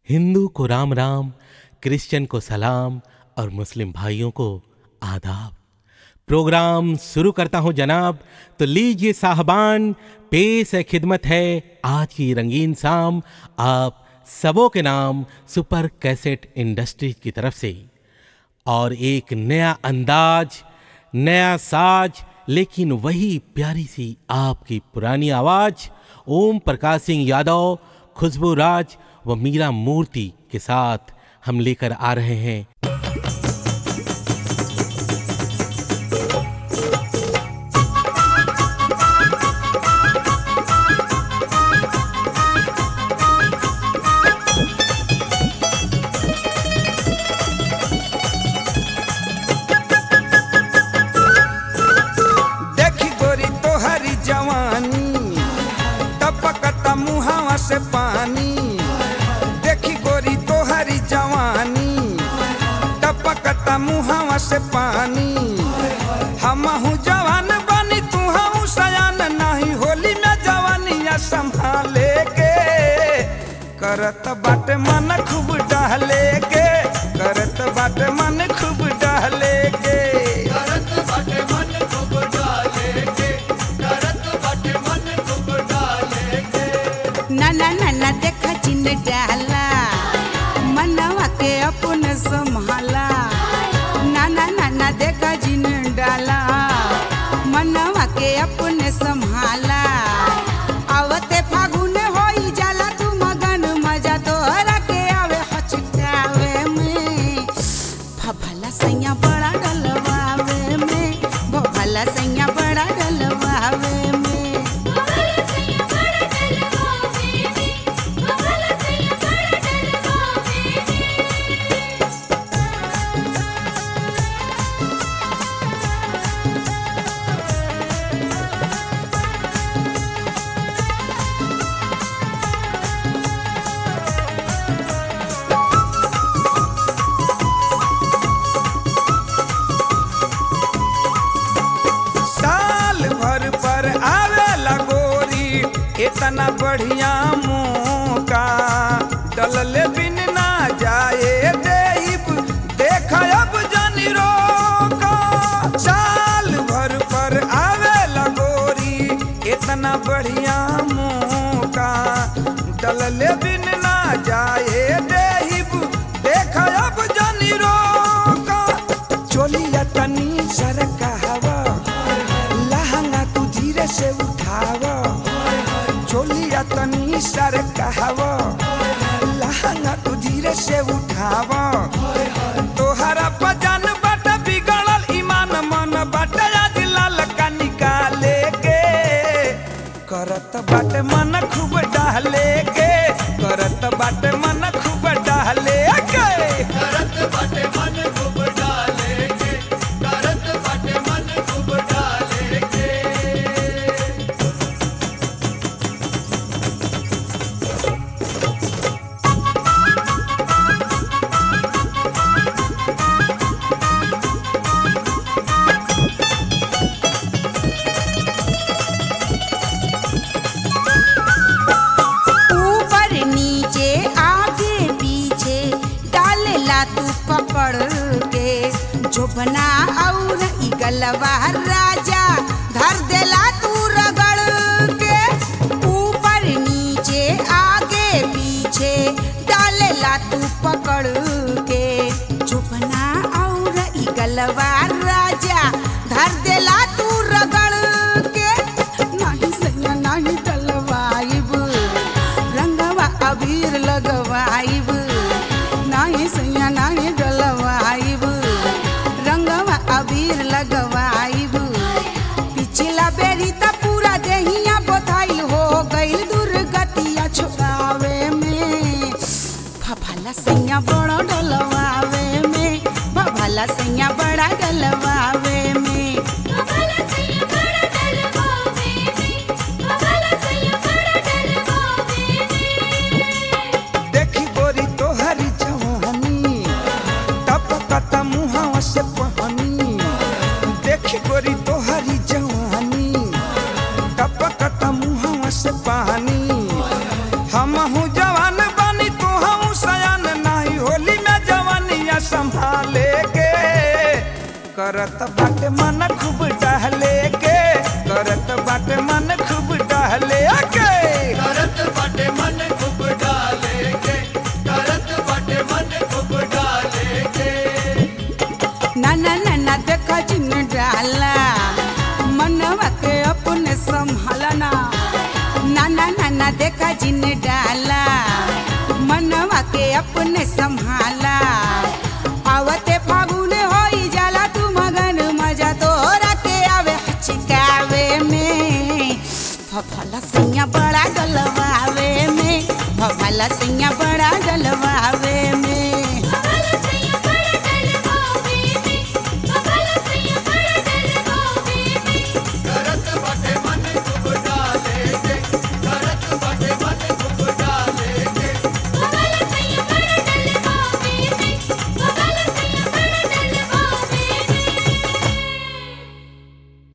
हिंदू को राम राम क्रिश्चियन को सलाम और मुस्लिम भाइयों को आदाब प्रोग्राम शुरू करता हूं जनाब तो लीजिए साहबान पेश है खिदमत है आज की रंगीन शाम आप सबों के नाम सुपर कैसेट इंडस्ट्रीज की तरफ से और एक नया अंदाज नया साज लेकिन वही प्यारी सी आपकी पुरानी आवाज ओम प्रकाश सिंह यादव खुशबू राज व मीरा मूर्ति के साथ हम लेकर आ रहे हैं देखी गोरी तोहरी जवानी टपकता मुहावा से पानी देखी गोरी तोहरी जवानी टपकता मुहावा से पानी हमहू जवान बनी तू हूँ सयान नहीं होली में जवानिया संभाले के करत बाटे मन खूब डहले के करत बाटे मन खूब डहले के ना ना ना ना देखा चिन डाला मनवा के अपन संभाला ना ना ना ना देखा चिन डाला मनवा के अपन संभाला आवते फागुन होई जाला तू मगन मजा तोहरा के आवे हचकावे में भला सैया बड़ा डलवावे में भला सैया बड़ा डलवावे में साल भर पर आवेला गोरी इतना बढ़िया मौका डलले बिन ना जाए देब देख अब जानी रोका साल भर पर आवेला गोरी इतना बढ़िया मौका डलले बिन ना जाए देब देख अब जानी रोका चोलिया तनी सरका हवा लहंगा तू धीरे से उठाव चोलिया तनी सर कहव लहंगा तू धीरे से उठाव तोहरा पजान बट बिगड़ल ईमान मन बट याद लाल का निकाले के करत बाटे मन खूब डहले के करत बाटे मन खूब डहले के ऊपर नीचे आगे पीछे डालेला तू पकड़ के जोबना और ई गलवा राजा धर देला तू रगड़ के ऊपर नीचे आगे पीछे डालेला तू पकड़ के जोबना और ई गलवा राजा धर देला तू रगड़ के नाही सैया नाही डलवाइब रंगवा अबीर लगवाइब नाही सैया नाही डलवाइब रंगवा अबीर लगवाइब पिछला बेरी त पूरा देहिया बोथाइल हो गइल दुर्गतिया छुड़ावे में भला सैया बड़ा डलवावे में भला सैया बड़ा डलवावे में देखी गोरी तोहरी जवानी टपकत मुहावा से पहनी देखी गोरी तोहरी जवानी टपकत मुहावा से पानी हम जवान बनी तू हम करत बाटे मन खूब डहले के करत बाटे मन खूब डहले के करत बाटे मन खूब डाले के करत बाटे मन खूब डाले के नाना नाना देखा जिन डाला मनवा के अपने संभालना नाना नाना देखा जिन डाला मनवा के अपने संभाला आवते फागुन होई जाला तू मगन मजा तोरा के आवे हचिकावे में फफला सैया बड़ा गलवावे में फफला सैया बड़ा गलवावे